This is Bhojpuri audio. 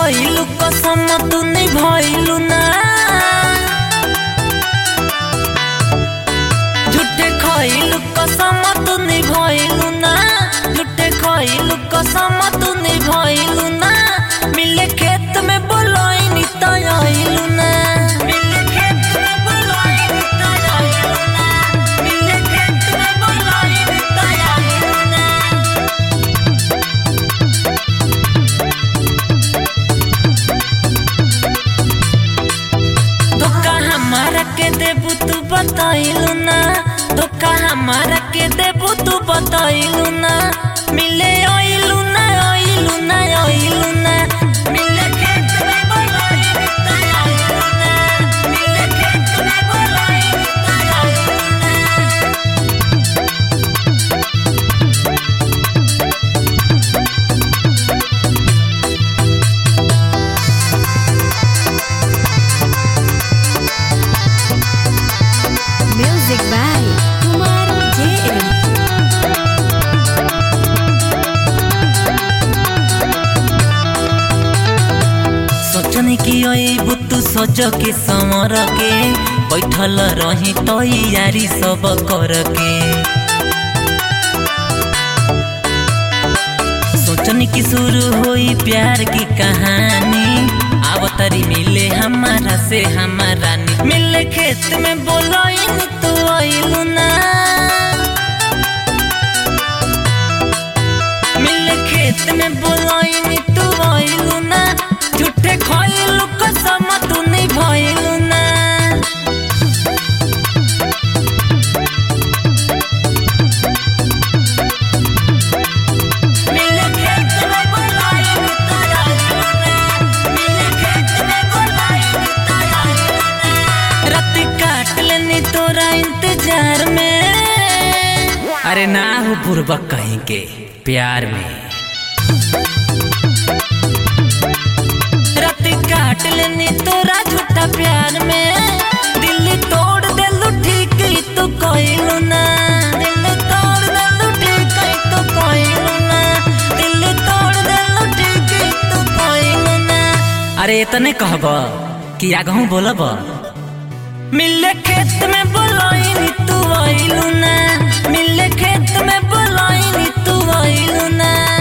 खइलू कसम तू निभइलू ना झूठे खइलू कसम तू निभइलू ना झूठे खइलू कसम तू निभइलू ना मिले खेत में बोलइनी त आइलू ना मिले खेत में बोलइनी त आइलू ना मिले खेत में बोलइनी त आइलू ना धोखा हमारा के देबू तू बताइलू ना धोखा हमारा के देबू तू बताइलू ना मिले आइलू ना आइलू ना आइलू ना मिले खेत में बोलाइलू ना आइलू ना मिले खेत में बोलाइलू ना आइलू ना Music by Kumar JM. सोचनी कि अबू तू सोच के समर के बैठल रही तैयारी सब कर के सोचनी कि शुरू होई प्यार की कहानी अब तरी मिले हमारा से हमारा नी मिले खेत में बोलइनी तू आइलू ना मिले खेत में बोलइनी तू आइलू ना झूठे खइलू कसम तू नहीं भइलू ना मिले खेत में बोलइनी त आइलू ना मिले खेत में बोलइनी त आइलू ना रात काट लेनी तोरा इंतजार में अरे ना हो बुर्बक कहीं के प्यार में रात काट लेनी तोरा झूठा प्यार में दिल तोड़ देलू ठीक ही तू कहलू ना दिल तोड़ देलू ठीक ही तू कहलू ना दिल तोड़ देलू ठीक ही तू कहलू ना अरे इतने कहब कि आगहू बोलब मिले खेत में बोलइनी तू आइलू ना मिले खेत में बोलइनी तू आइलू ना